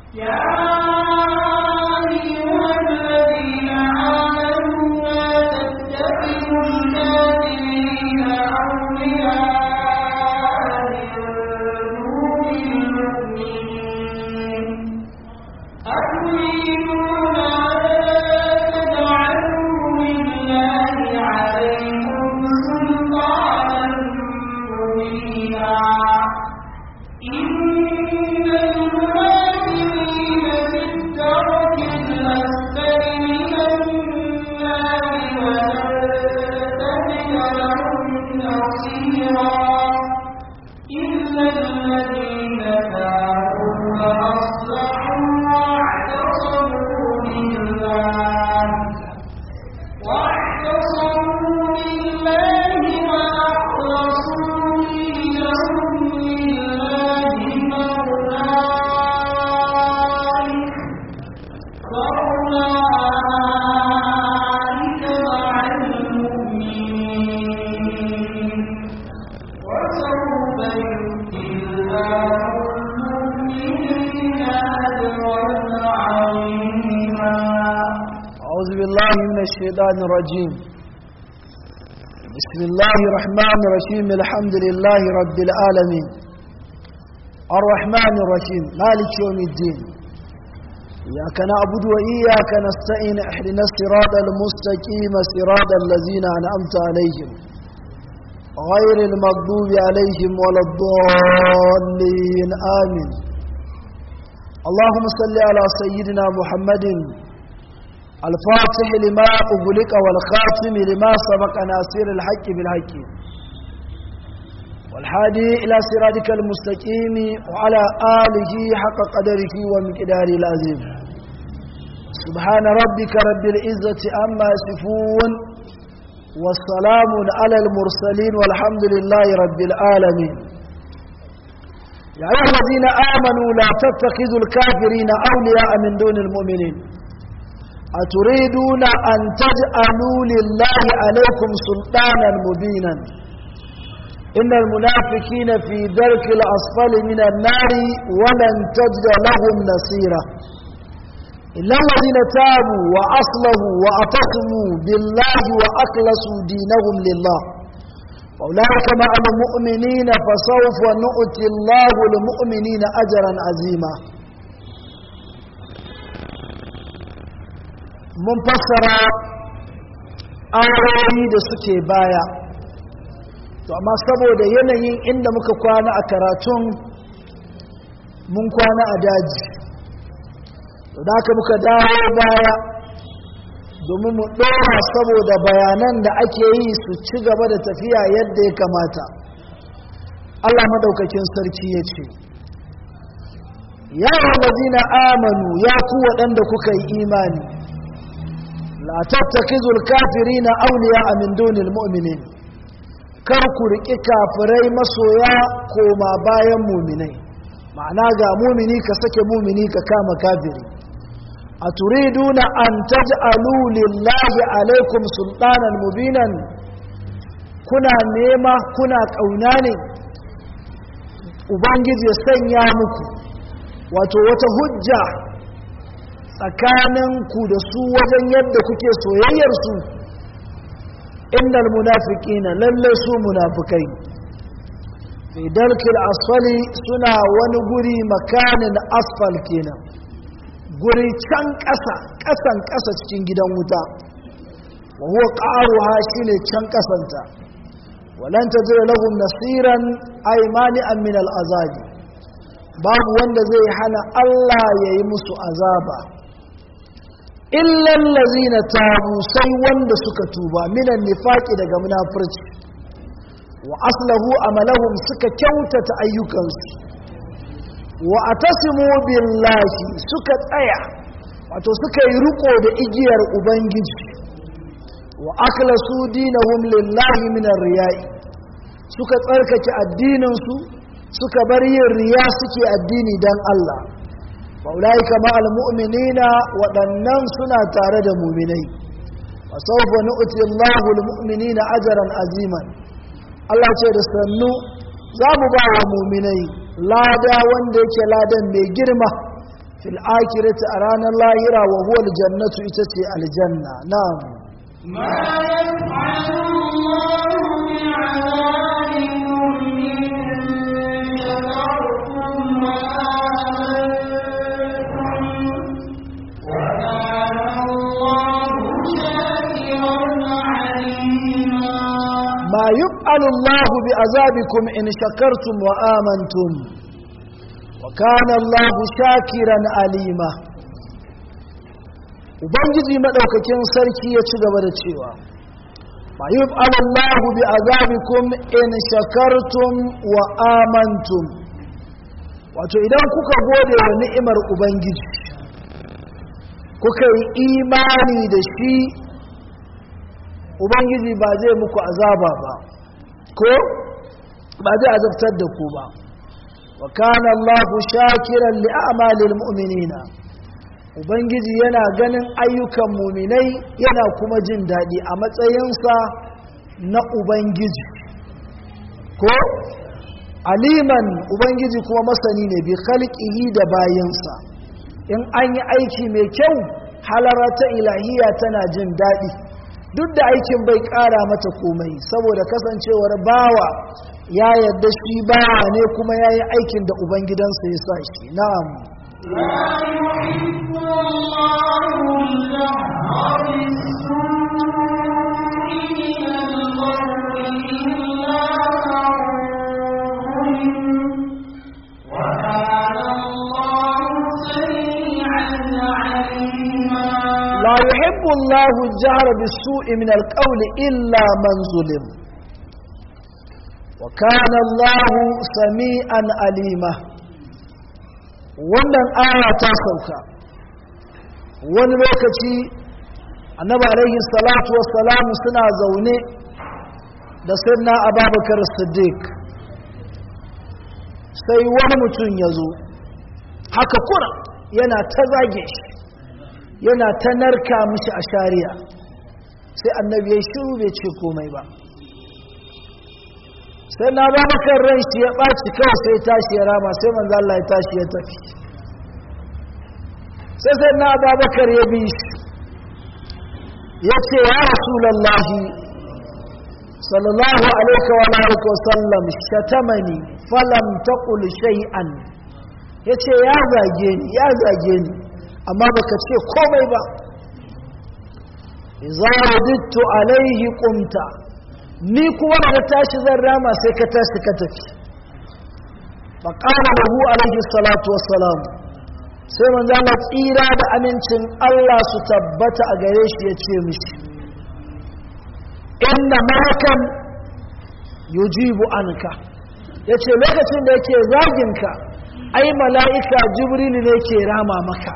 يا أيها الذين آمنوا لا تتخذوا الكافرين أولياء من دون المؤمنين أتريدون أن تجعلوا لله عليكم سلطانا مبينا إن المنافقين في الدرك الأسفل من النار ولن تجد لهم نصيرا إلا الذين تابوا وأصلحوا واعتصموا بالله واعتصموا بالله وأخلصوا دينهم لله فأولئك فأولئك مع المؤمنين وسوف يؤتي الله المؤمنين أجرا عظيما أعوذ بالله من الشيطان الرجيم بسم الله الرحمن الرحيم الحمد لله رب العالمين الرحمن الرحيم مالك يوم الدين إياك نعبد وإياك نستعين احدنا الصراط المستقيم صراط الذين أنعمت عليهم غير المغضوب عليهم ولا الضالين آمين اللهم صل على سيدنا محمد الفاتح لما أغلق والخاتم لما سبق ناصر الحق بالحق والحادي إلى صراطك المستقيم وعلى آله حق قدره ومقداره العظيم سبحان ربك رب العزة عما يصفون والسلام على المرسلين والحمد لله رب العالمين يا أيها الذين آمنوا لا تتخذوا الكافرين أولياء من دون المؤمنين أتريدون أن تجعلوا لله عليكم سلطانا مبينا إن المنافقين في درك الأسفل من النار ولن تجد لهم نصيرا إلا الذين تابوا وأصلحوا وأتصموا بالله وأخلصوا دينهم لله وأولئك مع المؤمنين فسوف نؤتي الله المؤمنين أجرا عظيما mun fassara ayoyi da suke baya to amma saboda yanayin inda muka kwana a karatun mun kwana a daji to da haka muka dawo baya domin mu ɗora saboda bayanan da ake yi su ci gaba da tafiya yadda ya kamata Allah madaukakin sarki ya ce ya wallazina amanu ya ku waɗanda kuka yi imani la tattakizul kafirina awliya min dunil mu'minin kar ku riki kafirai masoya koma bayan mu'minai ma'ana ga mu'mini ka sake mu'mini ka kama kafiri aturiduna an taj'alu lillahi alaikum sultanan mubinan kuna nema kuna kauna ne ubangiji ya sanya muku wato wata hujja tsakaninku da su wajen yadda kuke soyayyarsu innal munafiqina lalle su munafikai fi dalkil asfali suna wani guri makanin asfal kenan guri can ƙasa ƙasan ƙasa cikin gidan wuta wa huwa qaruha shine can ƙasanta walan tajid lahum nasiran ay mani'an min al'azabi babu wanda zai hana Allah yayi musu azaba illan lazina tabu sai wanda suka tuba minan nifaki daga munafurci wa aslahu amalahum suka kyautata ayyukansu wa atasimu billahi suka tsaya wato suka yi riko da igiyar ubangiji wa akhlasu dinahum lillahi min riyai suka tsarkake addininsu suka bar yin riya suke addini dan Allah faulaika ma'al mu'minina waɗannan suna tare da muminai wa sawfa nu'ti Allahu al-mu'minina ajran aziman Allah ce da sannu za mu ba wa muminai lada wanda yake ladan mai girma fil akhirati a ranar lahira wa huwa aljannatu ita ce aljanna na'am ما يفعل الله بعذابكم إن شكرتم وآمنتم وكان الله شاكرا عليما ما يفعل الله بعذابكم إن شكرتم وآمنتم وكان الله شاكرا عليما ubangiji madaukakin sarki ya ci gaba da cewa ma yuf'alu Allahu bi azabikum in shakartum wa amantum wato idan kuka gode wa ni'imar ubangiji kuka yi imani da shi ubangiji ba zai muku azaba ba ko ba zai azabtar da ku ba wa kana Allahu shakiran li a'malil mu'minina ubangiji yana ganin ayyukan muminai yana kuma jin daɗi a matsayinsa na ubangiji ko aliman ubangiji kuma masani ne bi khalqihi da bayansa in an yi aiki mai kyau halara ta ilahiya tana jin daɗi duk da aikin bai ƙara mata komai saboda kasancewar bawa ya yarda shi bawa ne kuma ya yi aikin da ubangidansa ya sa shi na'am لا يحب الله الجهر بالسوء من القول إلا من ظلم وكان الله سميعا عليما لا يحب الله الجهر بالسوء من القول إلا من ظلم وكان الله سميعا عليما wannan aya ta sauka wani lokaci annabi alaihi salatu wassalamu suna zaune da sayyidina ababakar siddiq sai wani mutum ya zo haka kura yana ta zage shi yana ta narka mishi a shari'a sai annabi ya shiru bai ce komai ba sai na ba maka ran shi ya ɓaci kawai sai tashi ya rama sai manzo Allah ya tashi ya tafi sai sai na ba bakar ya bi shi ya ce ya rasulallahi sallallahu alaihi wa alihi wa sallam shatamani falam taqul shay'an yace ya zage ni ya zage ni amma baka ce komai ba idza radittu alaihi qumta ni kuwa da tashi zan rama sai ka tashi ka tafi faqala lahu alaihi salatu wassalam sai manzo Allah tsira da amincin Allah su tabbata a gare shi ya ce mishi inna malakan yujibu anka yace lokacin da yake zaginka ai mala'ika jibril ne ke rama maka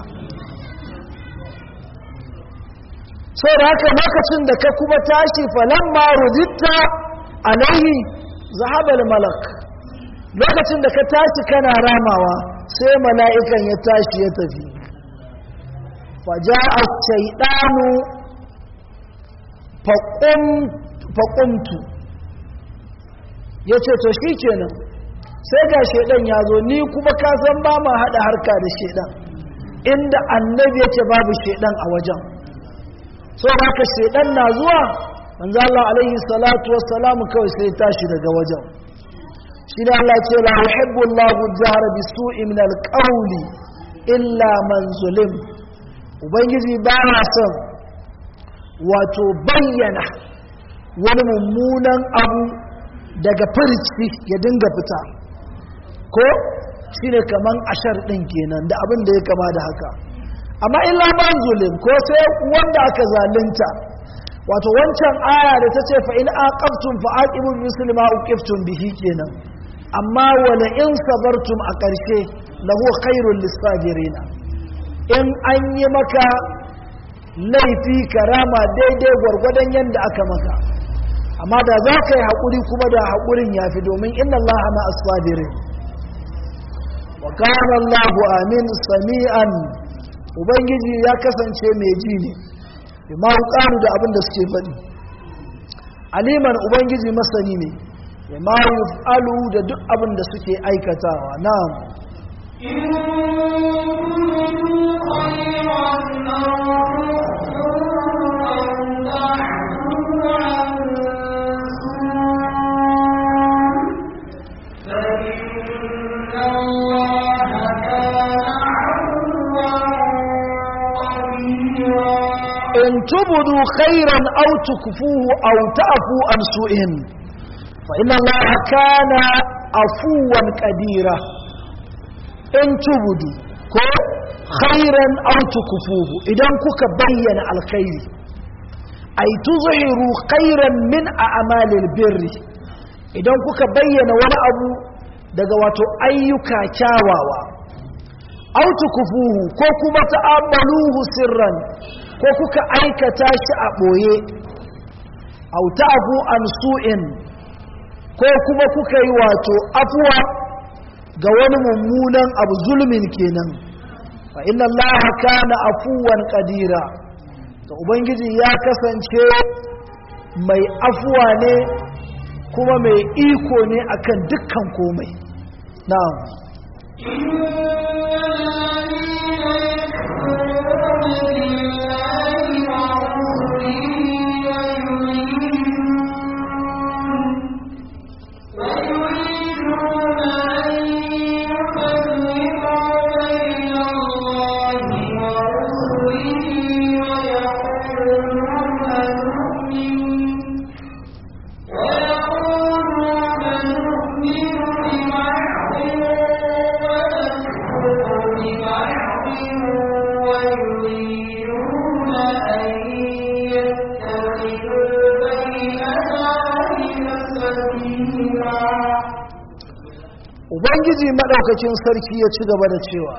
sai da haka lokacin da ka kuma tashi falamma ruditta alaihi zahabal malak lokacin da ka tashi kana ramawa sai mala'ikan ya tashi ya tafi faja'a shaidanu faƙumtu ya ce to shi kenan sai ga shaidan ya zo ni kuma kasan ba ma haɗa harka da shaidan inda annabi yake babu shaidan a wajen so haka shaidan na zuwa manzo Allah alaihi salatu wassalamu kawai sai tashi daga wajen shi da Allah ce la yuhibbu Allahu jahra bisu'i min alqawli illa man zulim ubangiji ba na son wato bayyana wani mummunan abu daga firici ya dinga fita ko shine kaman ashar din kenan da abin da ya kama da haka amma illa man zulim ko sai wanda aka zalunta wato wancan aya da ta ce fa in aqabtum fa aqibu bi misli ma uqiftum bihi kenan amma wala in sabartum a ƙarshe lahu khairul lisabirina in an yi maka laifi karama daidai gwargwadon yadda aka maka amma da za ka yi haƙuri kuma da haƙurin ya fi domin inna Allah ma asfabirin wa kana Allahu amin sami'an ubangiji ya kasance mai ji ne bi ma da abin da suke faɗi aliman ubangiji masani ne bi ma yuf'alu da duk abin da suke aikatawa na'am إن in tubudu khairan aw tukfuhu aw ta'fu an su'in fa inna allaha kana afuwan qadira in tubudu ko khairan aw tukfuhu idan kuka bayyana alkhairi ay tuzhiru khairan min a'malil birri idan kuka bayyana wani abu daga wato ayyuka kyawawa aw tukfuhu ko kuma ta'amaluhu sirran ko kuka aikata shi a boye aw ta'fu an su'in ko kuma kuka yi wato afuwa ga wani mummunan abu zulmin kenan fa inna allaha kana afuwan qadira to ubangiji ya kasance mai afuwa ne kuma mai iko ne akan dukkan komai na'am ubangiji madaukakin sarki ya ci gaba da cewa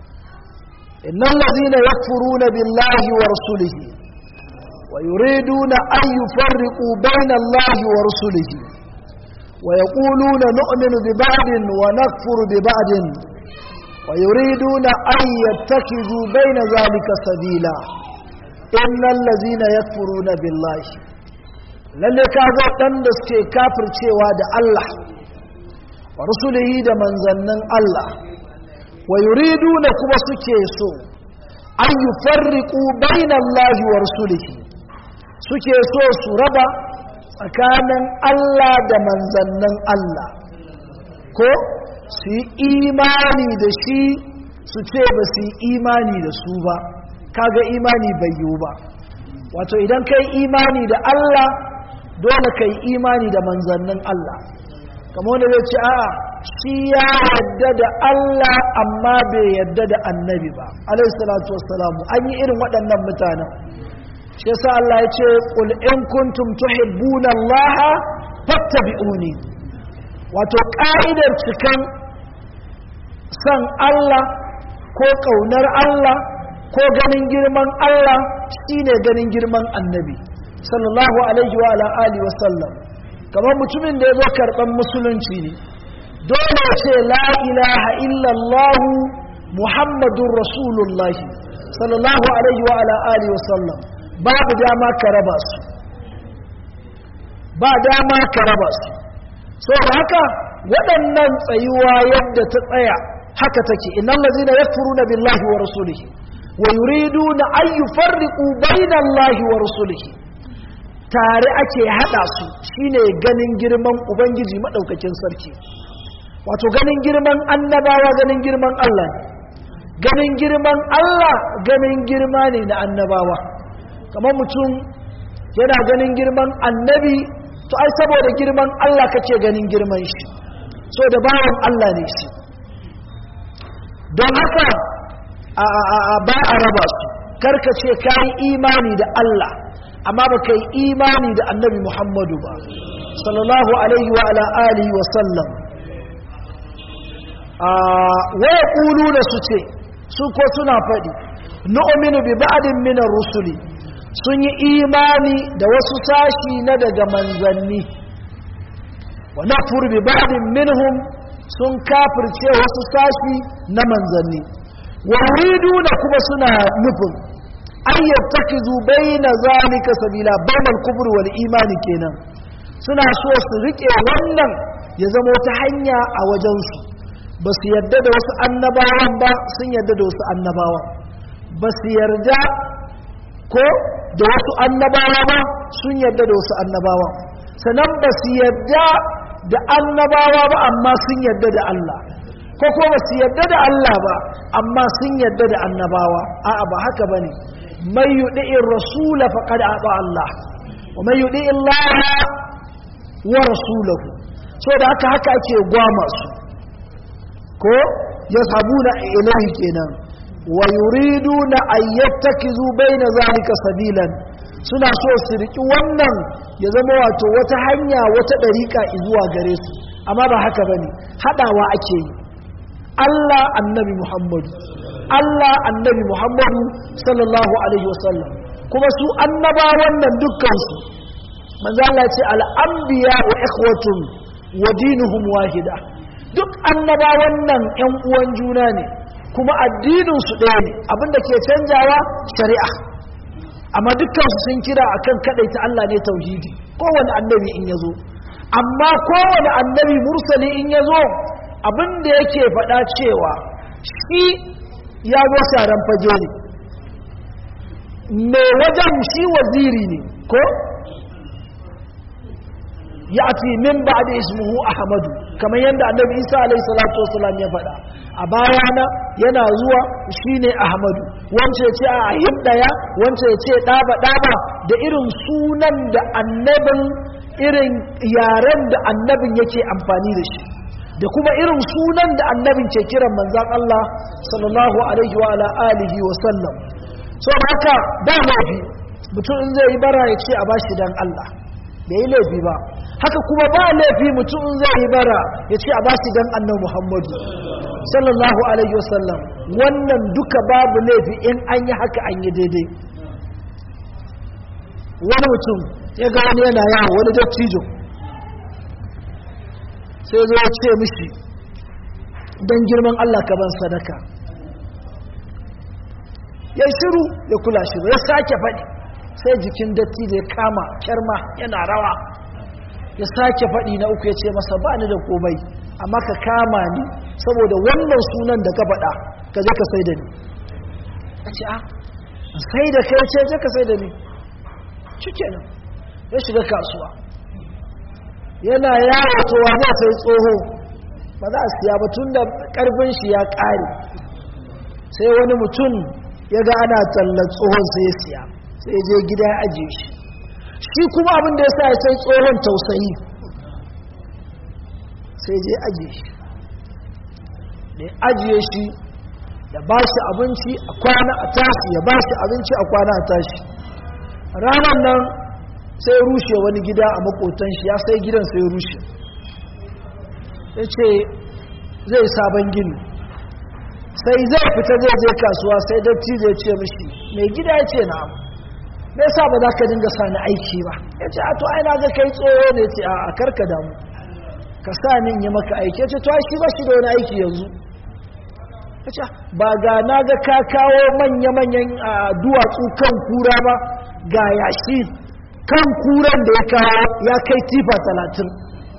innal ladina yakfuruna billahi wa rasulihi wa yuriduna an yufarriqu bayna allahi wa rasulihi wa yaquluna nu'minu bi ba'din wa nakfuru bi ba'din wa yuriduna an yattakhidhu bayna dhalika sabila innal ladina yakfuruna billahi lalle kaga dan da suke kafircewa da Allah wa rusulihi da manzannin Allah wa yuriduna kuma suke so an yufarriqu bainallahi wa rusulihi suke so su raba tsakanin Allah da manzannin Allah ko su yi imani da shi su ce ba su yi imani da su ba kaga imani bai yiwu ba wato idan kai imani da Allah dole kai imani da manzannin Allah kamar wanda zai ce a shi ya yadda da Allah amma bai yadda da annabi ba alaihi salatu wassalamu an yi irin waɗannan mutanen shi yasa Allah ya ce qul in kuntum tuhibbuna Allah fattabi'uni wato ka'idar cikan san Allah ko kaunar Allah ko ganin girman Allah shine ganin girman annabi sallallahu alaihi wa ala alihi wa sallam kamar mutumin da ya zo karɓar musulunci ne dole ce la ilaha illallah muhammadun rasulullahi sallallahu alaihi wa ala alihi wasallam babu dama ka raba su ba dama ka raba su so haka waɗannan tsayuwa yadda ta tsaya haka take innal ladzina yakfuruna billahi wa rasulihi wa yuriduna an yufarriqu bainallahi wa rasulihi tare ake hada su shine ganin girman ubangiji madaukakin sarki wato ganin girman annabawa ganin girman Allah ne ganin girman Allah ganin girma ne na annabawa kamar mutum yana ganin girman annabi to ai saboda girman Allah kace ganin girman shi so da bawan Allah ne shi don haka a ba a raba su karka ce kayi imani da Allah amma ba ka yi imani da annabi Muhammadu ba sallallahu alaihi wa ala alihi wa sallam waya ƙulu da su ce su ko suna faɗi nu'minu bi ba'din min rusuli sun yi imani da wasu sashi na daga manzanni wa nakfur bi ba'din minhum sun kafirce wasu sashi na manzanni wa yuriduna kuma suna nufin an yattakizu baina zalika sabila bainal kufr wal imani kenan suna so su rike wannan ya zama wata hanya a wajensu ba su yarda da wasu annabawan ba sun yarda da wasu annabawan ba su yarda ko da wasu annabawa ba sun yarda da wasu annabawan sannan ba su yarda da annabawa ba amma sun yarda da Allah ko kuma ba su yarda da Allah ba amma sun yarda da annabawa a'a ba haka bane mai yuɗi'in rasula faƙad aɓa Allah wa mai yuɗi'in lara wa rasulahu so da haka haka ake gwama su ko ya sabu na ilahi kenan wa yuridu na ayyattakizu baina zalika sabilan suna so su riki wannan ya zama wato wata hanya wata dariƙa zuwa gare su amma ba haka bane hadawa ake yi Allah annabi Muhammadu Allah annabi Muhammadu sallallahu alaihi wasallam kuma su annabawan nan dukkan su manzo Allah ya ce al-anbiya wa ikhwatun wa dinuhum wahida duk annabawan nan ƴan uwan juna ne kuma addinin su ɗaya ne abinda ke canjawa shari'a amma dukkan su sun kira akan kadaita Allah ne tauhidi kowane annabi in yazo amma kowane annabi mursali in yazo abinda yake faɗa cewa shi ya zo sharan fage ne mai wajen shi waziri ne ko ya'ti min ba'di ismuhu ahmadu kamar yadda annabi isa alayhi salatu wasalam ya faɗa a bayana yana zuwa shine ahmadu wance ya ce a ahib daya wance ya ce ɗaba ɗaba da irin sunan da annabin irin yaren da annabin yake amfani da shi da kuma irin sunan da annabin ke kiran manzan Allah sallallahu alaihi wa ala alihi wa sallam so haka da laifi mutum in zai yi bara ya ce a bashi dan Allah bai yi laifi ba haka kuma ba laifi mutum in zai yi bara ya ce a bashi dan annabi Muhammadu sallallahu alaihi wa sallam wannan duka babu laifi in an yi haka an yi daidai wani mutum ya ga wani yana yawo wani dattijo sai zo ya ce mishi don girman Allah ka ban sadaka ya shiru ya kula shi ya sake faɗi sai jikin datti da ya kama kyarma yana rawa ya sake faɗi na uku ya ce masa ba ni da komai amma ka kama ni saboda wannan sunan da ka faɗa ka je ka sai da ni a ce a sai da kai ce je ka sai da ni cike nan ya shiga kasuwa yana yawo towa zai sai tsoho ba za a siya ba tun da karfin shi ya ƙare sai wani mutum ya ga ana tallar tsohon sai ya siya sai ya je gida ya ajiye shi shi kuma abin da ya sa ya sai tsohon tausayi sai je ajiye shi da ya ajiye shi ya ba shi abinci a kwana a tashi ya ba shi abinci a kwana a tashi ranar nan sai rushe wani gida a makotan shi ya sai gidan sai rushe ya ce zai sabon gini sai zai fita zai je kasuwa sai datti zai ce mishi mai gida ya ce na me yasa ba za ka dinga sani aiki ba ya ce a to ai na ga kai tsoro ne ce a karka damu ka sa ni yi maka aiki ya ce to ai shi ba shi da wani aiki yanzu ya ce ba ga na ga ka kawo manya-manyan duwatsu kan kura ba ga yashi kan kuran da ya kawo ya kai tifa talatin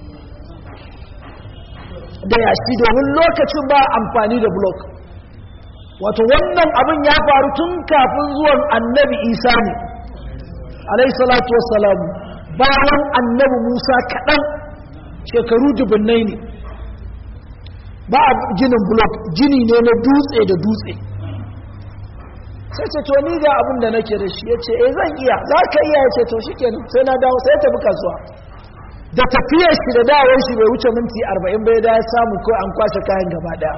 da yashi domin lokacin ba amfani da blok wato wannan abin ya faru tun kafin zuwan annabi isa ne alai salatu wassalamu bayan annabi musa kaɗan shekaru dubunnai ne ba a ginin blok gini ne na dutse da dutse sai ce to ni ga abin da nake da shi ya ce eh zan iya za ka iya ya ce to shi kenan sai na dawo sai ya tafi kasuwa da tafiyar shi da dawon shi bai wuce minti arba'in bai da ya samu ko an kwashe kayan gaba daya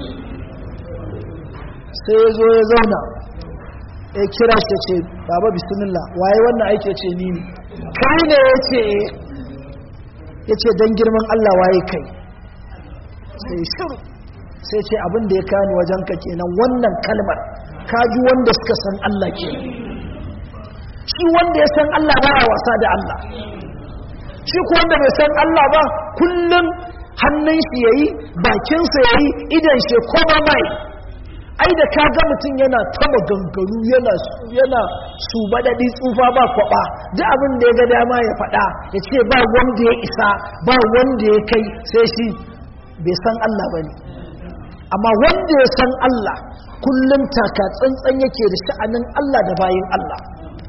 sai ya zo ya zauna ya kira shi ce baba bismillah waye wannan aiki ce ni ne kai ne ya ce ya ce don girman allah waye kai sai shiru sai ce abin da ya kani wajen ka kenan wannan kalmar kaji wanda suka san Allah ke shi wanda ya san Allah ba a wasa da Allah shi ku wanda bai san Allah ba kullum hannun shi yayi bakinsa yayi idan shi koma mai ai da ka ga mutum yana ta maganganu yana yana su badadi tsufa ba kwaba duk abin da ya ga dama ya faɗa ya ce ba wanda ya isa ba wanda ya kai sai shi bai san Allah bane amma wanda ya san Allah kullum taka tsantsan yake da sha'anin Allah da bayin Allah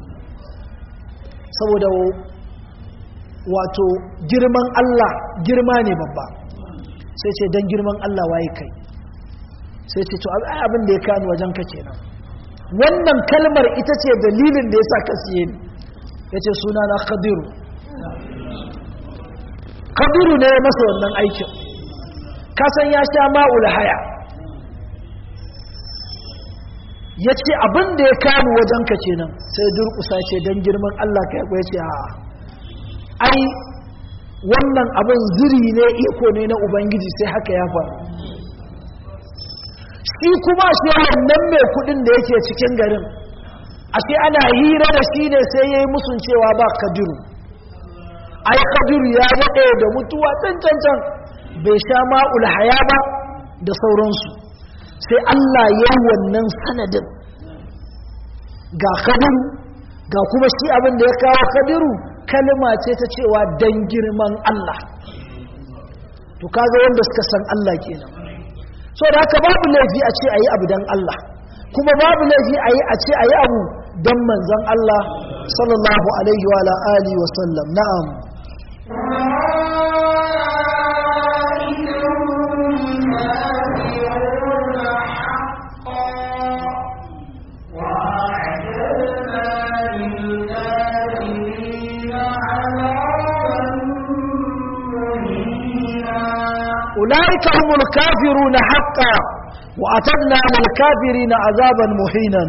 saboda wato girman Allah girma ne babba sai ce don girman Allah waye kai sai ce to abin da ya kani wajen ka kenan wannan kalmar ita ce dalilin da ya sa ka siye ni ya ce suna na khadiru khadiru ne masa wannan aikin kasan ya sha ma'ul haya ya ce abin da ya kanu wajen ka kenan sai durkusa ce don girman Allah ka ya ce a ai wannan abin ziri ne iko ne na ubangiji sai haka ya faru shi kuma shi wannan mai kudin da yake cikin garin ashe ana hira da shi ne sai ya yi musun cewa ba kadiru ai kadiru ya daɗe da mutuwa can can can bai sha ma'ul haya ba da sauransu sai Allah ya yi wannan sanadin ga kadiru ga kuma shi abin da ya kawo kadiru kalma ce ta cewa dan girman Allah to kaga wanda suka san Allah kenan so da haka babu laifi a ce ayi abu dan Allah kuma babu laifi ayi a ce ayi abu dan manzon Allah sallallahu alaihi wa ala alihi wa sallam na'am أولئك هم الكافرون حقا وأتدنا للكافرين عذابا مهينا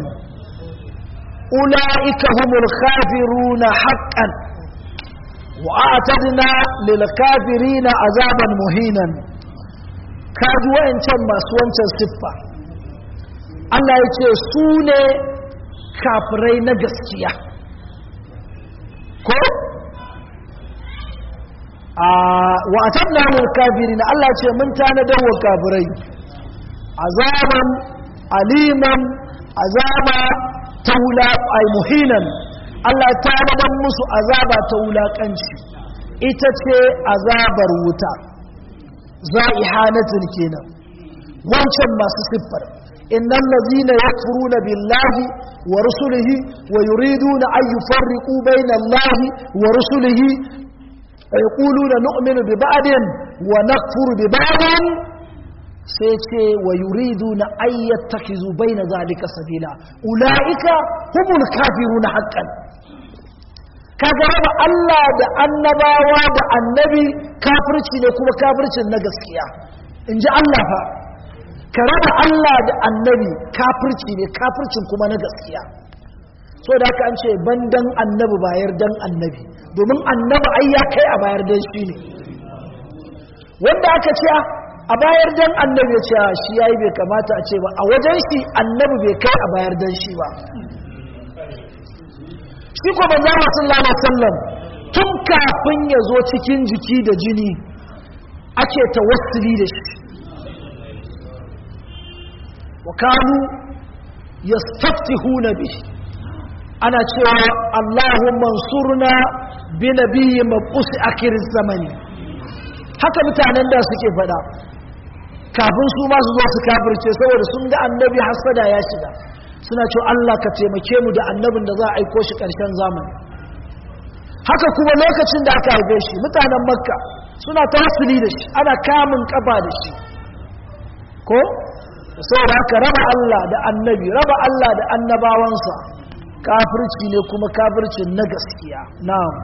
أولئك هم الكافرون حقا وأعتدنا للكافرين عذابا مهينا كادوا إن تم سوانت السفة Allah ya ce su ne kafirai na gaskiya ko wa atabna lil kafirin Allah ce mun tanadar wa kafirai azaban aliman azaba taula ay muhinan Allah ya tanadar musu azaba ta wulakanci ita ce azabar wuta za'ihanatin kenan wancan masu siffar innal ladhina yakfuruna billahi wa rusulihi wa yuriduna an yufarriqu bayna Allahi wa rusulihi يقولون نؤمن ببعض ونكفر ببعض سيتي ويريدون أن يتخذوا بين ذلك سبيلا أولئك هم الكافرون حقا kaga raba Allah da annabawa da annabi kafirci ne kuma kafircin na gaskiya in ji Allah fa ka raba Allah da annabi kafirci ne kafircin kuma na gaskiya so da haka an ce ban dan annabi bayar dan annabi domin annabi ai ya kai a bayar dan shi ne wanda aka ce a bayar dan annabi ya ce shi yayi bai kamata a ce ba a wajen shi annabi bai kai a bayar dan shi ba shi ko manzo Allah sallallahu alaihi wasallam tun kafin ya zo cikin jiki da jini ake tawassuli da shi wa kanu yastaftihuna bihi ana cewa Allahumma surna bi nabiyyi mabus akhir zamani haka mutanen da suke fada kafin su ma su zo su kafirce saboda sun ga annabi hasada ya shiga suna cewa Allah ka taimake mu da annabin da za a aiko shi karshen zamani haka kuma lokacin da aka haife shi mutanen makka suna tawassuli da shi ana kamun kafa da shi ko saboda haka raba Allah da annabi raba Allah da annabawansa kafirci ne kuma kafircin na gaskiya na'am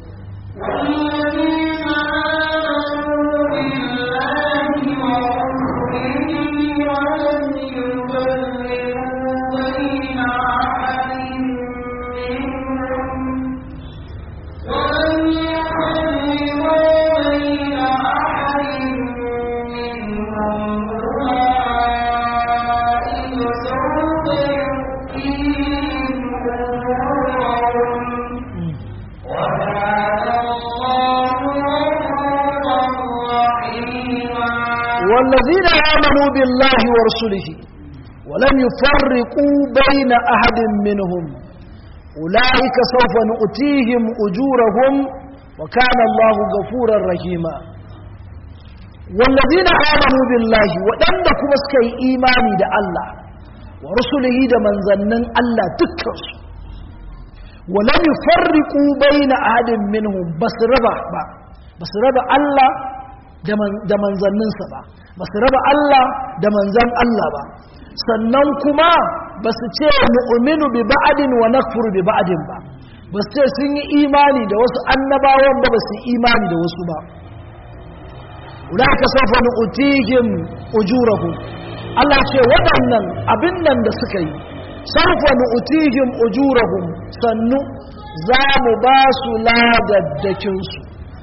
والذين آمنوا بالله ورسله ولم يفرقوا بين أحد منهم أولئك سوف نؤتيهم أجورهم وكان الله غفورا رحيما والذين آمنوا بالله ودندك مسكي إيماني دا الله ورسله دا من ظنن الله تكرس ولم يفرقوا بين أحد منهم بس ربع بس ربع الله da manzanninsa ba ba su raba Allah da manzan Allah ba sannan kuma ba su ce mu'minu bi ba'adin wa nakfuru bi ba'adin ba ba su ce sun yi imani da wasu annabawan ba ba su yi imani da wasu ba ulaka sawfa nu'tihim ujurahum Allah ce waɗannan abin nan da suka yi sawfa nu'tihim ujurahum sannu za mu ba su ladaddakin su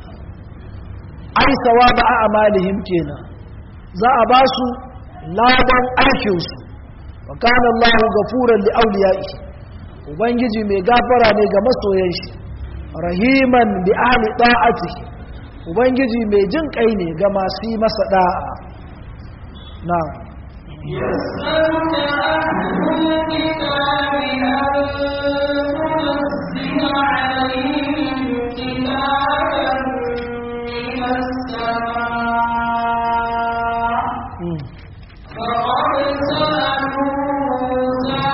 ai sawaba a amalihim kenan za a ba su ladan aikin su wa kana Allahu gafuran li awliyaihi ubangiji mai gafara ne ga masoyan shi rahiman bi ahli ta'atihi ubangiji mai jin kai ne ga masu yi masa da'a na يسألك أهل الكتاب أن تنزل عليهم كتابا من السماء فقد سألوا موسى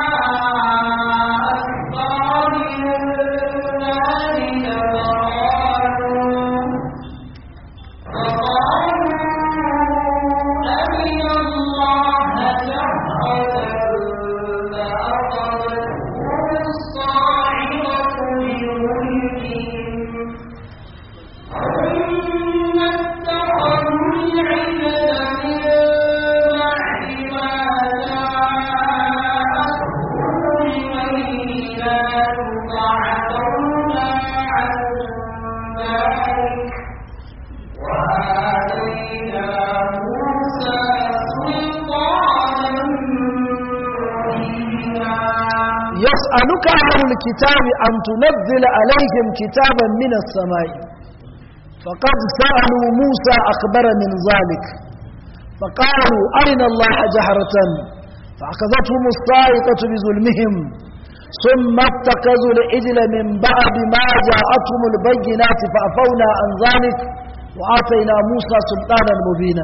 أكبر من ذلك فقالوا ذلك وآتينا موسى سلطانا مبينا يسألك أهل الكتاب أن تنزل عليهم كتابا من السماء فقد سألوا موسى أخبر من ذلك فقالوا أرنا الله جهرة فأخذتهم الصاعقة بظلمهم ثم اتخذوا العجل من بعد ما جاءتهم البينات فأفونا عن ذلك وآتينا موسى سلطانا مبينا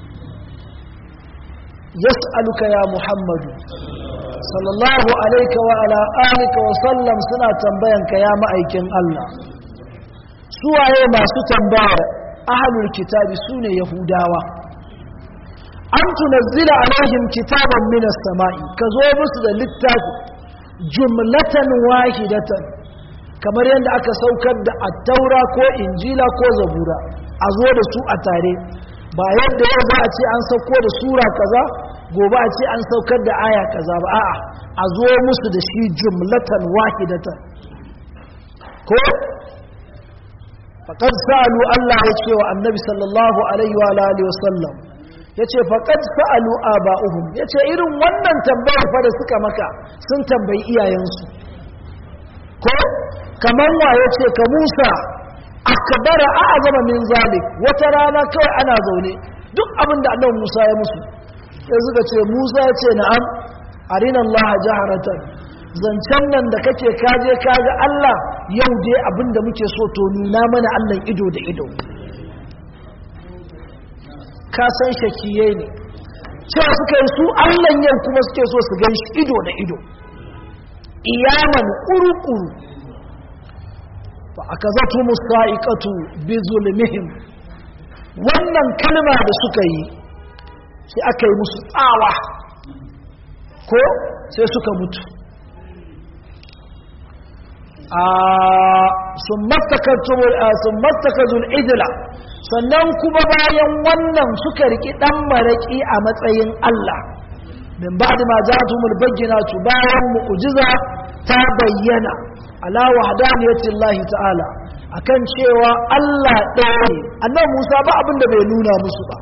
يسألك يا محمد صلى الله عليك وعلى آلك وسلم سنة تنبينك يا مأيكين الله سوى ما ستنبار أهل الكتاب سنة يهوداوة أن تنزل عليهم كتابا من السماء كذوبس للتاف جملة واحدة kamar yadda aka saukar da attaura ko injila ko zabura a zo da su a tare ba yadda yau za a ce an sauko da sura kaza gobe a ce an saukar da aya kaza ba a'a a zo musu da shi jumlatan wahidatan ko faqad sa'alu Allah ya ce wa annabi sallallahu alaihi wa alihi wasallam yace faqad sa'alu aba'uhum yace irin wannan tambayar fa da suka maka sun tambayi iyayensu ko kamar wa yace ka Musa akbara a'zama min zalik wata rana kawai ana zaune duk abin da annabi Musa ya musu sai suka ce Musa ya ce na'am arina Allah jaharatan zancen nan da kake kaje kaga Allah yau dai abin da muke so to nuna mana Allah ido da ido ka san shakiye ne cewa suka yi su Allah yau kuma suke so su gan shi ido da ido iyaman kuru-kuru fa akazatu musaiqatu bi zulmihim wannan kalma da suka yi sai aka yi musu tsawa ko sai suka mutu a sun mattakazul idila sannan kuma bayan wannan suka riki dan maraki a matsayin Allah min ba'di ma ja'atumul bayyinatu bayan mu'jiza ta bayyana ala wahdaniyati Allah ta'ala akan cewa Allah ɗaya ne annabi Musa ba abin da bai nuna musu ba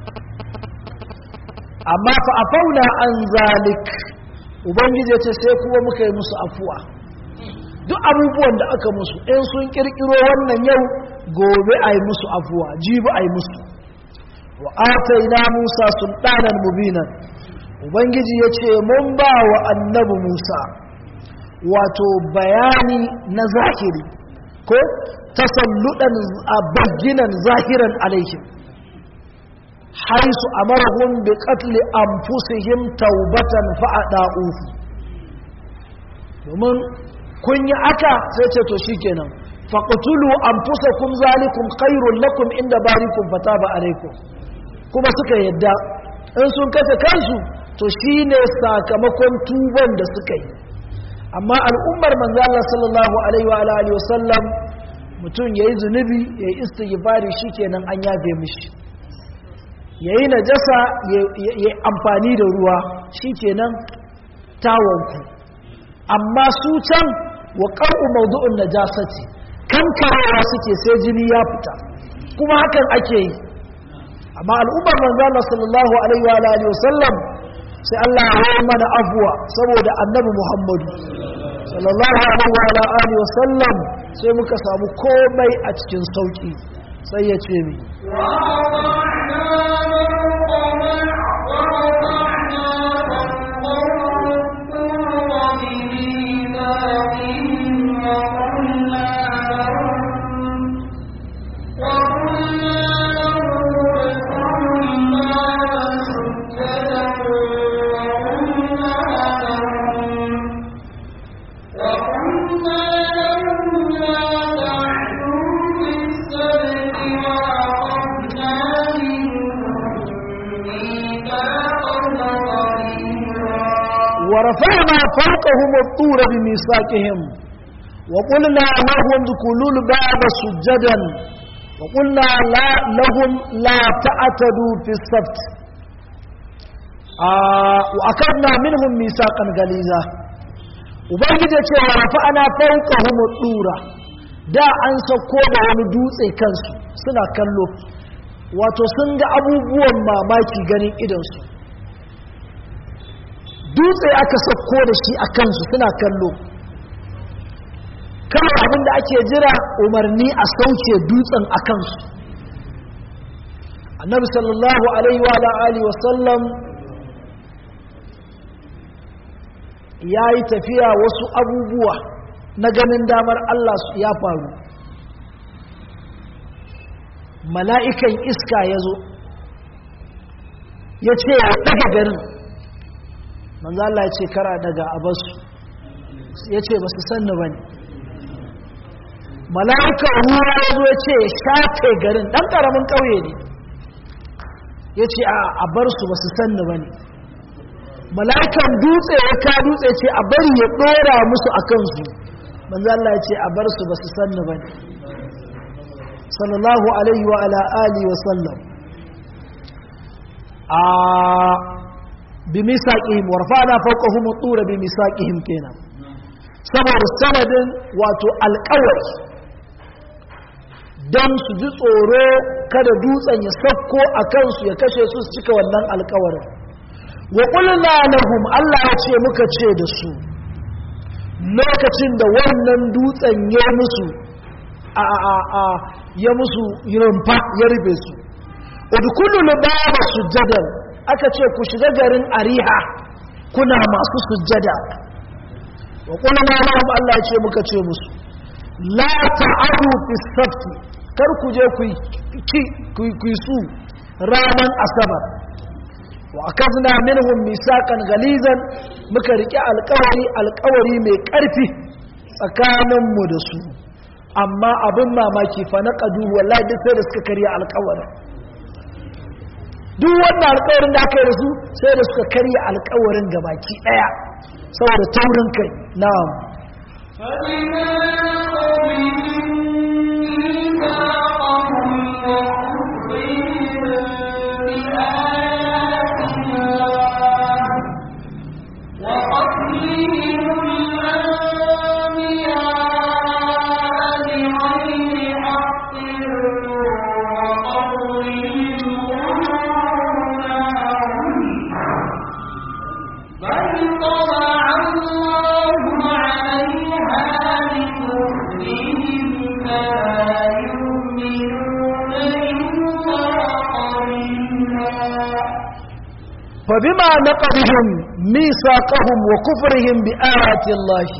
amma fa afauna an zalik ubangiji ya ce sai kuma muka yi musu afuwa duk abubuwan da aka musu in sun kirkiro wannan yau gobe a yi musu afuwa jibi a yi musu wa ataina musa sultanan mubinan ubangiji ya ce mun ba wa annabi musa wato bayani na zahiri ko tasalludan a bayyanan zahiran alaihim haisu amarahum bi qatli anfusihim taubatan fa'ada'uhu domin kun yi aka sai ce to shikenan faqtulu anfusakum zalikum khairul lakum inda barikum fataba alaikum kuma suka yadda in sun kace kansu to shine sakamakon tuban da suka yi amma al'ummar manzo Allah sallallahu alaihi wa alihi wasallam mutum yayi zunubi yayi istighfari shikenan an yafe mishi yayi najasa yayi amfani da ruwa shikenan tawanku amma su can wa qar'u mawdu'un najasati kankarawa suke sai jini ya fita kuma hakan ake yi amma al'ummar manzo Allah sallallahu alaihi wa alihi wasallam sai Allah ya yi mana afuwa saboda annabi Muhammadu sallallahu alaihi wa alihi wasallam sai muka samu komai a cikin sauki sai ya ce mi ورفعنا فوقهم الطور بميثاقهم وقلنا لهم ادخلوا الباب سجدا وقلنا لا لهم لا تعتدوا في السبت آه وأخذنا منهم ميثاقا غليظا ubangiji ya ce wa rafa'ana fawqahum ad-dura da an sauko da wani dutse kansu suna kallo wato sun ga abubuwan mamaki ganin idansu dutse aka sauko da shi a kansu suna kallo kawai abin da ake jira umarni a sauke dutsen a kansu annabi sallallahu alaihi wa alihi wasallam ya yi tafiya wasu abubuwa na ganin damar Allah ya faru mala'ikan iska ya zo ya ce ya ɗaga garin manzo Allah ya ce kara daga abasu ya ce ba su sanni ba ne mala'ikan ruwa ya zo ya ce ya shafe garin ɗan ƙaramin ƙauye ne ya ce a bar su ba su sanni ba ne mala'ikan dutse ya ka dutse ce a bari ya ɗora musu a kansu manzo Allah ya ce a bar su ba su sanni ba ne sallallahu alaihi wa ala alihi wa sallam a bimisaqihim warfa'na fawqahum at-tura bimisaqihim kenan saboda sanadin wato alƙawari dan su ji tsoro kada dutsen ya sakko a kansu ya kashe su su cika wannan alƙawarin wa qulna lahum Allah ya ce muka ce da su lokacin da wannan dutsen ya musu a a a ya musu rumfa ya rufe su udkhulu baba sujadan aka ce ku shiga garin ariha kuna masu sujjada wa qulna lahum Allah ya ce muka ce musu la ta'adu fi sabt kar ku je ku ku ku su ranan asabar wa akazna minhum misaqan galizan muka rike alƙawari alƙawari mai ƙarfi tsakanin mu da su amma abin mamaki fa na qadu wallahi duk sai da suka karya alƙawarin duk wannan alkawarin da aka yi da su sai da suka karya alkawarin gabaki daya saboda taurin kai na'am فبما نقضهم ميثاقهم وكفرهم بآيات الله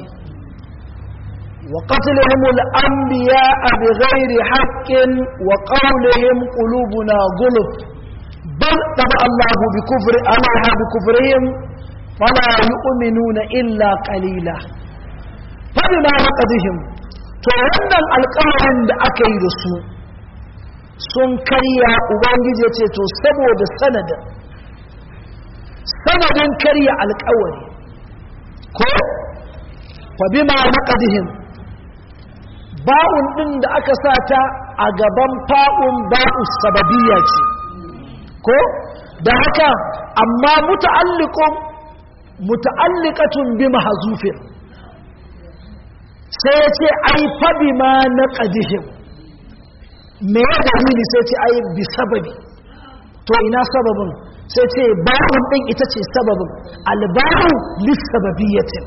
وقتلهم الأنبياء بغير حق وقولهم قلوبنا غلف بل طبع الله بكفر عليها بكفرهم فلا يؤمنون إلا قليلا فبما نقضهم فوانا القرن da aka yi da su sun karya ubangiji ce to saboda sanadin sanadin karya alkawari ko fa bima naqadihim ba'un din da aka sata a gaban fa'un ba'u sababiyya ce ko da haka amma muta'alliqun muta'alliqatun bi mahzufin sai ya ce ai fa bima naqadihim me ya dalili sai ce ai bi sababi to ina sababin sai ce ba'un din ita ce sababin alba'u lissababiyatin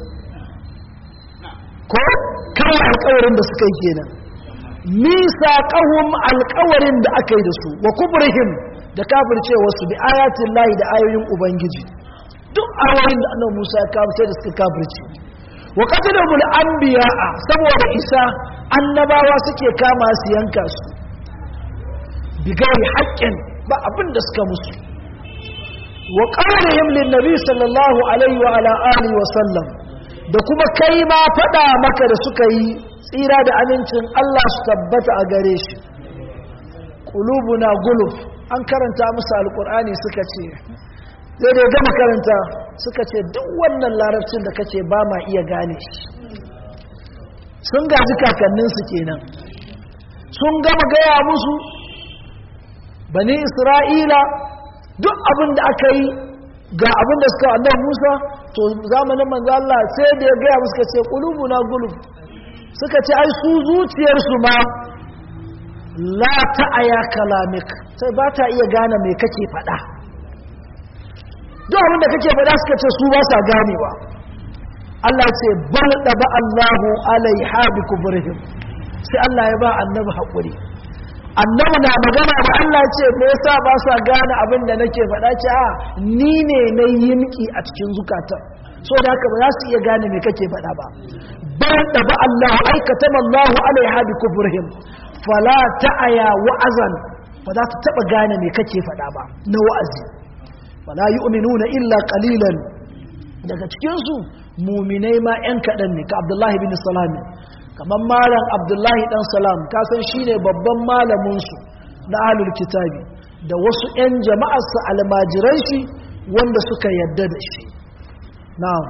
ko kawai alkawarin da suka yi kenan nisa kahun alkawarin da aka yi da su wa kubrihim da kafircewa su bi ayatin layi da ayoyin ubangiji duk ayoyin da annabi Musa ya kawo sai da suka kafirce wa qatalul anbiya'a saboda isa annabawa suke kama su yanka su bigari haƙƙin ba abin da suka musu wa qawlihim lin nabi sallallahu alaihi wa ala alihi wa sallam da kuma kai ma faɗa maka da suka yi tsira da amincin Allah su tabbata a gare shi qulubuna guluf an karanta musu alqur'ani suka ce sai da gama karanta suka ce duk wannan larabcin da kace ba ma iya gane shi sun gaji kakanninsu kenan sun gama gaya musu bani isra'ila duk abin da aka yi ga abin da suka annabi musa to zamanin manzo Allah sai da ya gaya musu ce qulubuna gulub suka ce ai su zuciyarsu ma la ta'aya kalamik sai ba ta iya gane me kake faɗa duk abin da kake faɗa suka ce su ba sa ganewa Allah ce bal da ba Allahu alaiha bi kubrihim sai Allah ya ba annabi haƙuri annabi na magana da Allah ce me yasa ba sa gane abin da nake faɗa ce a ni ne na yi miki a cikin zukata so da haka ba za su iya gane me kake faɗa ba bal da ba Allahu aikata Allahu alaiha bi kubrihim fala ta'aya wa'azan ba za ta taba gane me kake faɗa ba na wa'azi fala yu'minuna illa qalilan daga cikin su muminai ma yan kaɗan ne ka Abdullahi bin Salam kamar malam Abdullahi dan Salam ka san shine babban malamin su na ahlul kitabi da wasu yan jama'ar sa almajiran shi wanda suka yadda da shi na'am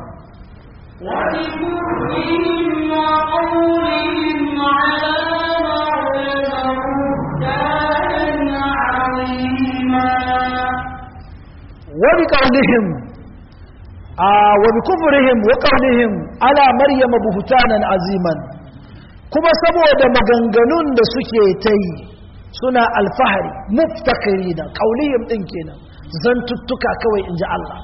ولكفرهم وقولهم على مريم بهتانا عظيما وبقولهم آه وبكفرهم وقولهم على مريم بهتانا عظيما kuma saboda maganganun da suke ta yi suna alfahari muftakari da kaulihim din kenan zantuttuka kawai in ji Allah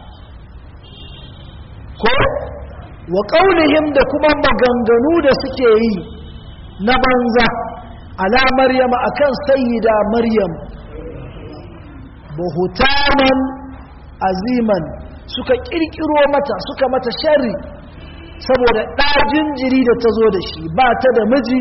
ko wa kaulihim da kuma maganganu da suke yi na banza ala maryama akan sayyida maryam buhutanan aziman suka kirkiro mata suka mata sharri saboda ɗajin jiri da ta zo da shi ba ta da miji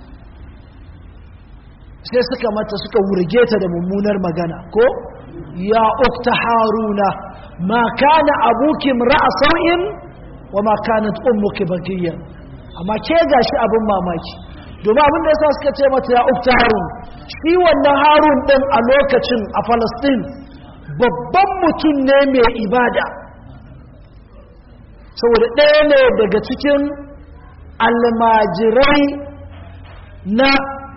sai suka mata suka wurge ta da mummunar magana ko ya ukta haruna ma kana abuki ra'a sau'in wa ma kanat ummuki bagiyan amma ke gashi abin mamaki domin abin da yasa suka ce mata ya ukta harun shi wannan harun din a lokacin a Palestine babban mutum ne mai ibada saboda ɗaya ne daga cikin almajirai na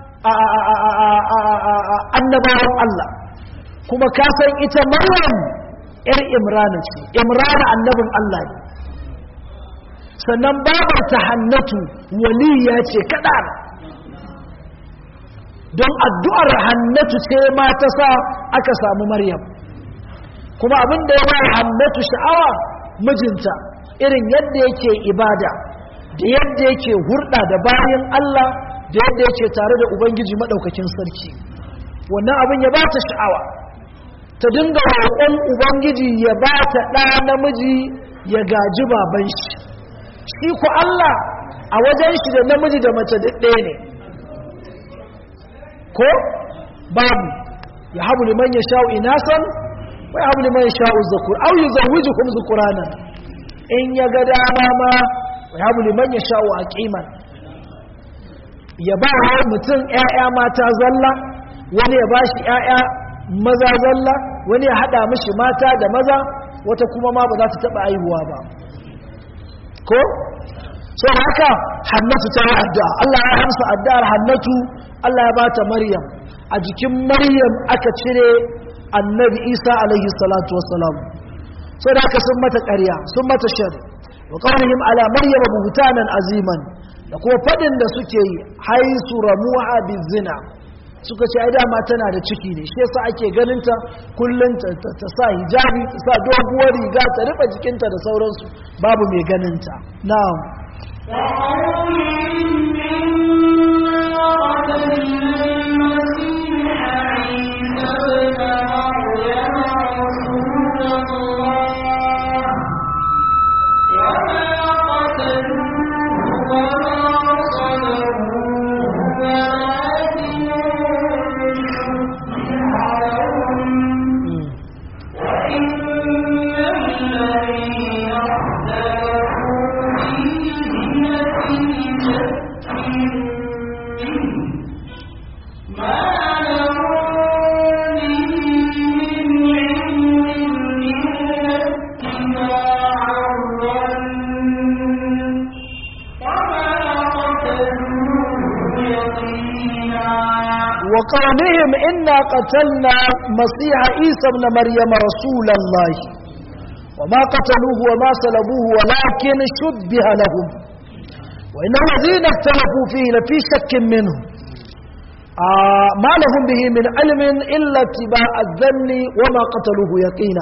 annabawan Allah kuma kasan ita maryam ‘yar imrana ce imrana annabin Allah ne sannan babarta hannatu waliya ce kaɗa don addu'ar hannatu ce ma ta sa aka samu maryam kuma abin da ya ba hannatu sha'awa mijinta irin yadda yake ibada da yadda yake hurɗa da bayan Allah da yadda yake tare da Ubangiji maɗaukakin sarki wannan abin ya ba ta sha'awa ta dinga roƙon Ubangiji ya ba ta ɗa namiji ya gaji baban shi shi ku Allah a wajen shi da namiji da mace duk ɗaya ne ko babu ya habu liman ya sha'u inasan wai habu liman ya sha'u zakur au yi zawujukum zukuranan in ya ga dama ma ya habu liman ya sha'u a ƙiman ya ba wa mutum ‘ya'ya mata zalla wani ya ba shi ‘ya'ya maza zalla wani ya haɗa mishi mata da maza wata kuma ma ba za ta taɓa aihuwa ba ko sau haka hannatu ta yi addu'a Allah ya hamsa addu'ar hannatu Allah ya bata maryam a jikin maryam aka cire annabi isa alaihi salatu wassalam sau da haka sun mata ƙarya sun mata shari wa ƙaunihim ala maryam buhutanan aziman da kuma faɗin da suke yi haisu ramuha bizina suka ce ai dama tana da ciki ne shi yasa ake ganin ta kullun ta, ta, sa hijabi ta sa doguwar riga ta rufe jikinta da sauransu babu mai ganin ta na'am وقولهم إنا قتلنا مسيح عيسى ابن مريم رسول الله وما قتلوه وما سلبوه ولكن شبه لهم وإن الذين اختلفوا فيه لفي شك منه آه ما لهم به من علم إلا اتباع الذن وما قتلوه يقينا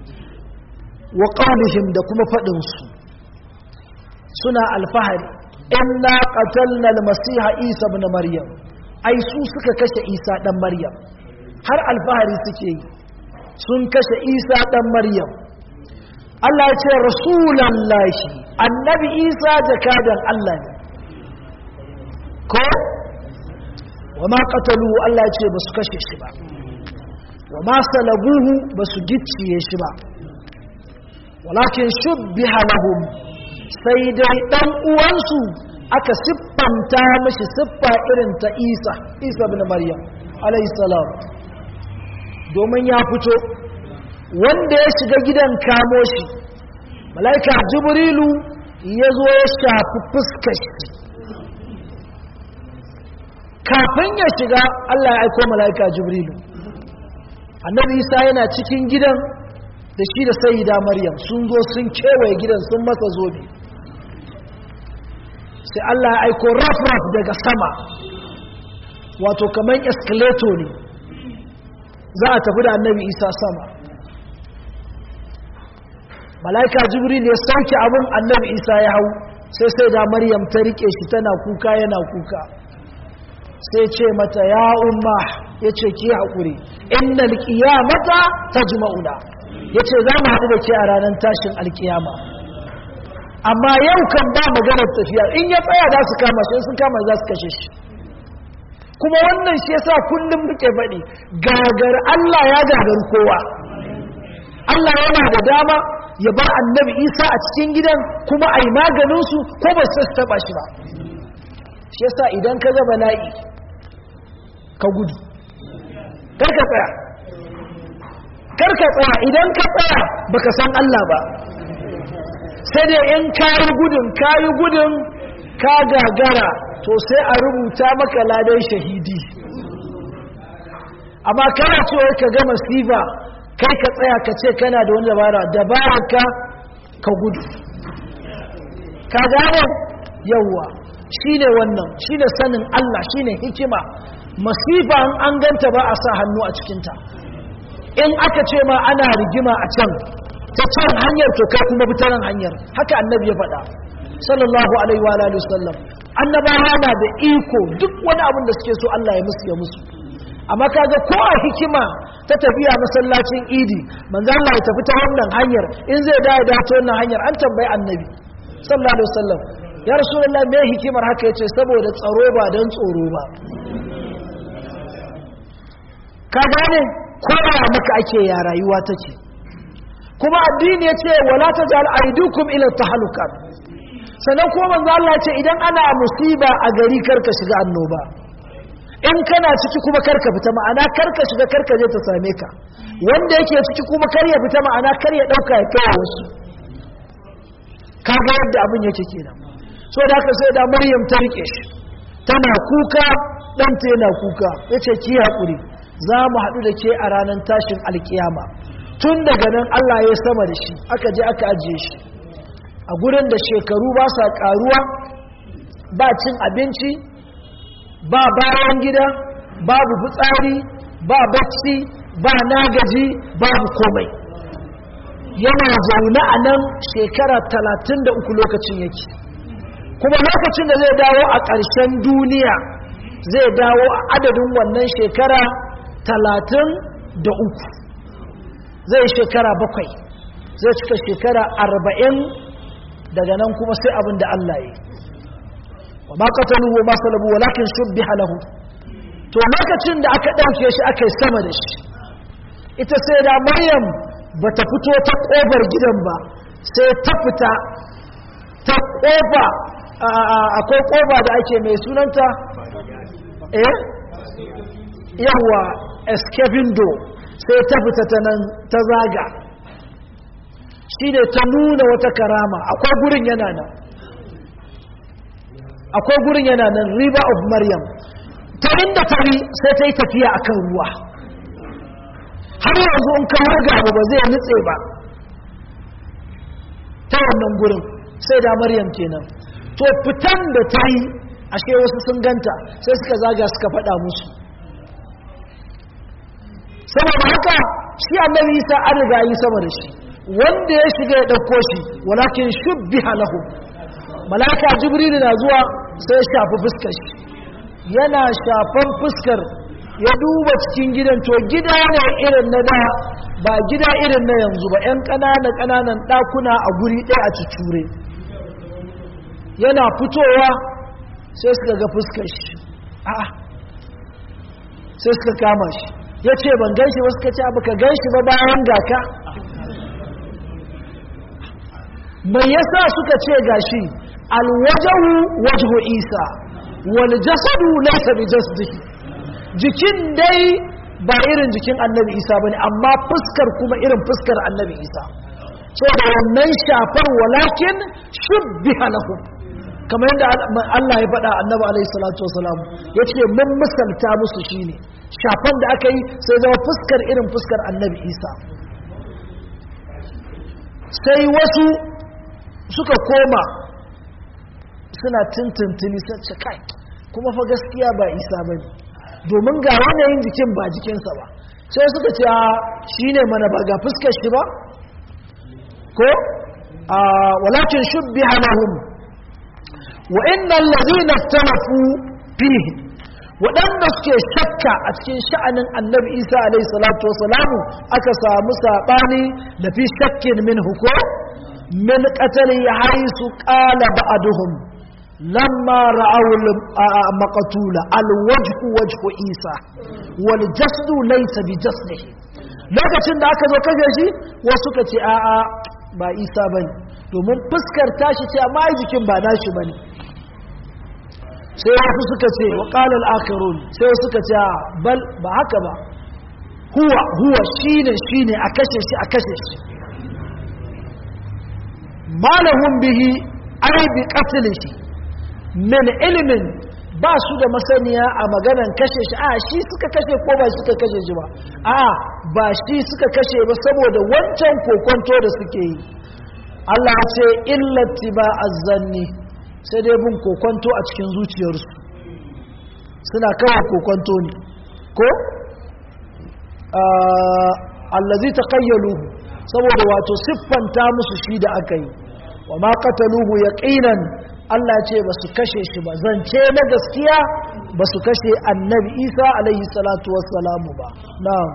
وقولهم دكم فدنس سنة الفهر إنا قتلنا المسيح عيسى ابن مريم ai su suka kashe isa ɗan maryam har alfahari suke yi sun kashe isa ɗan maryam Allah ya ce rasulan lashi annabi isa jakadan Allah ne ko wa ma qatalu Allah ya ce ba su kashe shi ba wa ma salabuhu ba su gicciye shi ba walakin shubbiha lahum sai dai ɗan uwansu aka siffanta mashi siffa irin ta isa isa bin maryam alaihissalam domin ya fito wanda ya shiga gidan kamo shi malaika jibrilu ya zo ya shafi fuskar shi kafin ya shiga allah ya aiko malaika jibrilu annabi isa yana cikin gidan da shi da sayida maryam sun zo sun kewaye gidan sun masa zobe sai Allah ya aiko raf-raf daga sama wato kamar escalator ne za a tafi da annabi isa sama mala'ika jibril ya sauke abin annabi isa ya hau sai sai da maryam ta rike shi tana kuka yana kuka sai ce mata ya umma ya ce ki haƙuri inna alƙiyamata ta jima'una ya ce za mu haɗu da ke a ranar tashin alƙiyama amma yau kan ba maganar tafiya in ya tsaya za su kama shi sun kama za su kashe shi kuma wannan shi yasa kullum muke faɗi gagar Allah ya gagar kowa Allah yana da dama ya bar annabi Isa a cikin gidan kuma a yi maganinsu ko ba su taɓa shi ba shi yasa idan ka ga bala'i ka gudu karka tsaya karka tsaya idan ka tsaya baka san Allah ba sai dai in kayi gudun kayi gudun ka gagara to sai a rubuta maka ladan shahidi amma kana cewa ka gama sifa kai ka tsaya ka ce kana da wani dabara dabarar ka ka gudu ka gane yawwa shine wannan shine sanin Allah shine hikima masifa an ganta ba a sa hannu a cikinta in aka ce ma ana rigima a can ta can hanyar to kai kuma bi nan hanyar haka annabi ya faɗa sallallahu alaihi wa alihi wasallam annabawa na da iko duk wani abin da suke so Allah ya musu ya musu amma kaga ko a hikima ta tafiya masallacin idi manzo Allah ya tafi ta wannan hanyar in zai dawo da ta wannan hanyar an tambayi annabi sallallahu alaihi wasallam ya rasulullahi me hikimar haka yace saboda tsaro ba dan tsoro ba ka gane kowa maka ake ya rayuwa take kuma addini ya ce wala ta ja'al aidukum ila tahaluka sannan kuma manzo Allah ce idan ana musiba a gari karka shiga annoba in kana ciki kuma karka fita ma'ana karka shiga karka je ta same ka wanda yake ciki kuma kar ya fita ma'ana kar ya dauka ya kai wasu kaga yadda abin yake kenan so da haka sai da maryam ta rike shi tana kuka ɗanta yana kuka yace ki hakuri za mu haɗu da ke a ranar tashin alkiyama tun daga nan Allah ya sama da shi aka je aka ajiye shi a gurin da shekaru ba sa ƙaruwa ba cin abinci ba bayan gida babu fitsari ba bacci ba nagaji babu komai yana zaune a nan shekara talatin da uku lokacin yake kuma lokacin da zai dawo a ƙarshen duniya zai dawo a adadin wannan shekara talatin da uku zai shekara bakwai zai cika shekara arba'in daga nan kuma sai abin da Allah yi wa ma qataluhu ma salabu walakin shubbiha lahu to lokacin da aka dauke shi aka yi sama da shi ita sai da Maryam bata fito ta kofar gidan ba sai ta fita ta kofa akwai kofa da ake mai sunanta eh yawa escaping door sai ta fita ta nan ta zaga shi ne ta nuna wata karama akwai gurin yana nan akwai gurin yana nan river of maryam ta inda ta yi sai ta yi tafiya akan ruwa har yanzu in kan harga abu ba zai nutse ba ta wannan gurin sai da maryam kenan to fitan da ta yi ashe wasu sun ganta sai suka zaga suka faɗa musu saboda haka shi annabi isa an riga yi sama da shi wanda ya shiga ya ɗauko shi walakin shubbiha lahu malaka jibril na zuwa sai ya shafi fuskar shi yana shafan fuskar ya duba cikin gidan to gida ne irin na da ba gida irin na yanzu ba 'yan ƙanana ƙananan ɗakuna a guri ɗaya a cicure yana fitowa sai suka ga fuskar shi a'a sai suka kama shi ya ce ban gan shi ba suka ce baka gan shi ba bayan gaka mai yasa suka ce gashi alwajahu wajhu isa wal jasadu laysa bi jasdihi jikin dai ba irin jikin annabi isa bane amma fuskar kuma irin fuskar annabi isa so da wannan shafar walakin shubbiha lahum kamar yadda Allah ya faɗa annabi alaihi salatu wasalam yace mun misalta musu shine shafan da aka yi sai zama fuskar irin fuskar annabi isa sai wasu suka koma suna tintintini sace kai kuma fa gaskiya ba isa ba ne domin ga yanayin jikin ba jikinsa ba sai suka ce a shi ne mana ba ga fuskar shi ba ko a walakin shubbi halahun wa innan lazina talafu fihi waɗanda suke shakka a cikin sha'anin annabi isa alaihi salatu wasalamu aka samu saɓani da fi shakkin min huko min ƙatali haisu ƙala ba'aduhum lamma ra'awul maqtula alwajhu wajhu isa wal jasdu laysa bi jasdihi lokacin da aka zo kaje shi wasu ka ce a'a ba isa bane domin fuskar tashi ce amma jikin ba nashi bane sai wasu suka ce wa qala al-akhirun sai suka ce bal ba haka ba huwa huwa shine shine a kashe shi a kashe shi malahum bihi ay bi qatlihi min ilimin ba su da masaniya a maganan kashe shi a shi suka kashe ko ba suka kashe shi ba a ba shi suka kashe ba saboda wancan kokonto da suke yi Allah ce illati ba azzanni sai dai bin kokonto a cikin zuciyarsu suna kawai kokonto ne ko allazi taqayyaluhu saboda wato siffanta musu shi da aka yi wa ma qataluhu yaqinan Allah ce ba su kashe shi ba zance na gaskiya ba su kashe annabi isa alaihi salatu wassalamu ba na'am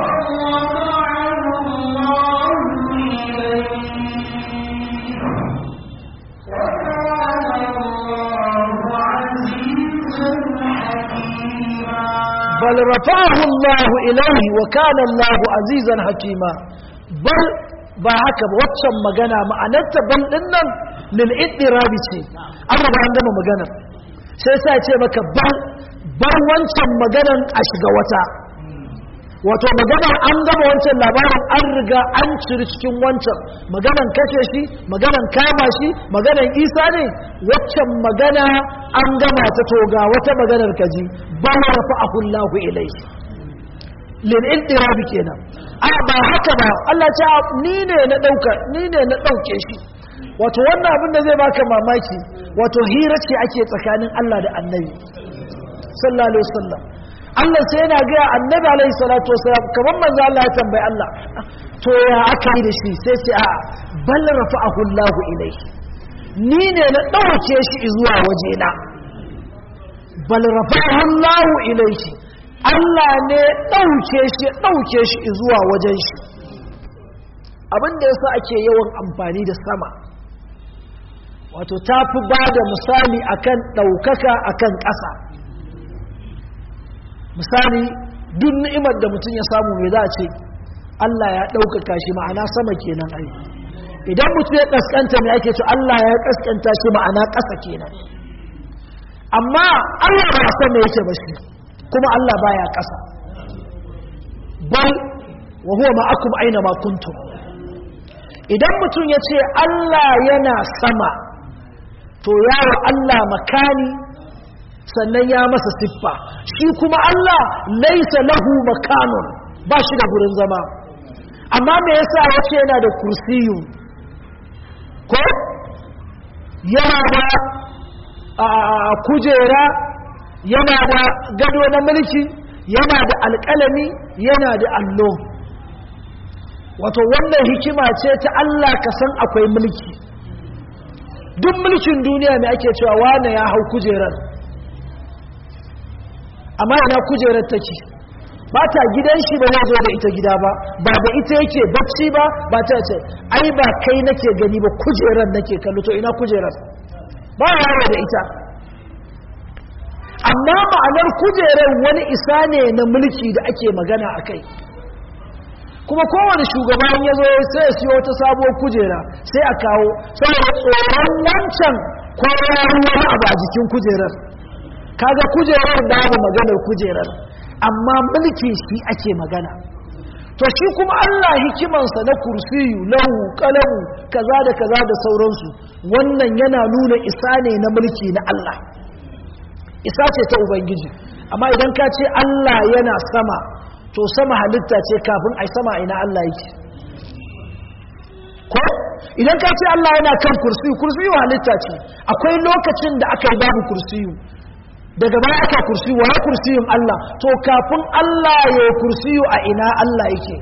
بل رفعه الله إليه وكان الله عزيزا حكيما بل ba haka ba waccan magana ma'anarta ban dinnan lil iddirabi ce an raba an gama maganar sai sai ce maka ban bar wancan maganan a shiga wata wato maganar an gama wancan labarin an riga an ciri cikin wancan maganan kashe shi maganan kama shi maganan isa ne waccan magana an gama ta toga wata maganar kaji ba ma rafa ahullahu ilai lil intirabi kenan a ba haka ba Allah ce ni ne na dauka ni ne na dauke shi wato wannan abin da zai baka mamaki wato hira ce ake tsakanin Allah da Annabi sallallahu alaihi wasallam Allah sai yana ga Annabi alaihi salatu wasallam kamar manzo Allah ya tambayi Allah to ya aka yi da shi sai sai a bal rafa'ahu Allahu ilaihi ni ne na dauke shi zuwa wajena bal rafa'ahu Allahu ilaihi Allah ne ɗauke shi ɗauke shi zuwa wajen shi abinda yasa ake yawan amfani da sama wato ta fi ba da misali akan ɗaukaka akan ƙasa misali duk ni'imar da mutum ya samu mai za a ce Allah ya ɗaukaka shi ma'ana sama kenan ai idan mutum ya ƙasƙanta mai ake ce Allah ya ƙasƙanta shi ma'ana ƙasa kenan amma Allah ba sama yake ba shi kuma Allah baya ƙasa bal wa huwa ma'akum aina ma kuntum idan mutum ya ce Allah yana sama to yawo Allah makani sannan ya masa siffa shi kuma Allah laisa lahu makanun ba shi da gurin zama amma me yasa ya ce yana da kursiyu ko yana da kujera yana da gado na mulki yana da alƙalami yana da allo wato wannan hikima ce ta Allah ka san akwai mulki duk mulkin duniya mai ake cewa wane ya hau kujerar amma ina kujerar take ba ta gidan shi ba zo da ita gida ba ba da ita yake bacci ba ba ta ce ai ba kai nake gani ba kujerar nake kallo to ina kujerar ba yawo da ita amma ma'anar kujerar wani isa ne na mulki da ake magana a kai kuma kowane shugaban ya zo sai ya siyo wata sabuwar kujera sai a kawo saboda tsoron wancan kwararru wani abu a jikin kujerar kaga kujerar babu maganar kujerar amma mulki shi ake magana to shi kuma Allah hikimansa na kursiyu lahu kalamu kaza da kaza da sauransu wannan yana nuna isa ne na mulki na Allah isa ce ta ubangiji amma idan ka ce Allah yana sama to sama halitta ce kafin ai sama ina Allah yake ko idan ka ce Allah yana kan kursiyu kursiyu halitta ce akwai lokacin da aka yi babu kursiyu daga baya aka kursiyu wa kursiyun Allah to kafin Allah ya yi kursiyu a ina Allah yake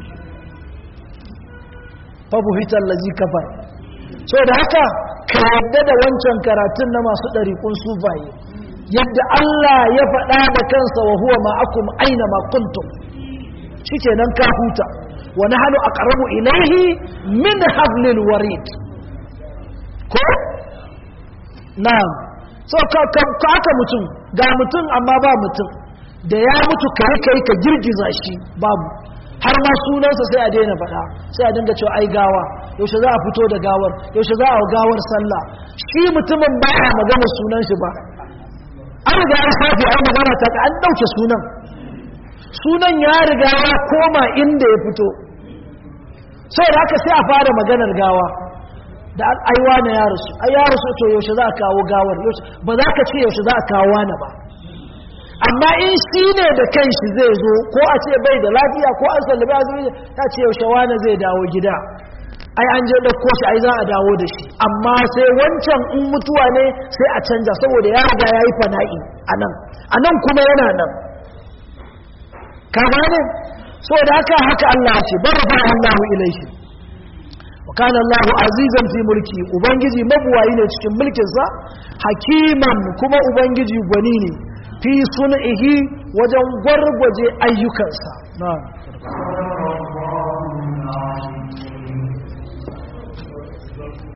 fabu hitar lazi kafar so da haka ka yadda da wancan karatun na masu ɗariƙun sufaye yadda Allah ya faɗa da kansa wa huwa ma'akum aina ma kuntum shikenan ka huta wa nahnu aqrabu ilayhi min hablil warid ko na'am so ka aka mutum ga mutum amma ba mutum da ya mutu kai kai ka girgiza shi babu har ma sunansa sai a daina faɗa sai a dinga cewa ai gawa yaushe za a fito da gawar yaushe za a gawar sallah shi mutumin ba a magana sunan shi ba an riga an safi ai magana ta an ɗauke sunan sunan ya riga ya koma inda ya fito sai da haka sai a fara maganar gawa da aiwa na ya rasu ai ya rasu to yaushe za a kawo gawar ba za ka ce yaushe za a kawo wani ba amma in shi ne da kanshi zai zo ko a ce bai da lafiya ko an sallabi azumi ta ce yaushe wani zai dawo gida ai an je ɗauko shi ai za a dawo da shi amma sai wancan in mutuwa ne sai a canja saboda ya riga ya yi fana'i a nan a nan kuma yana nan ka gane so da haka haka Allah ce bar fa Allahu ilaihi wa kana Allahu azizan fi mulki ubangiji mabuwayi ne cikin mulkin sa hakiman kuma ubangiji gwani ne fi sun'ihi wajen gwargwaje ayyukansa na'am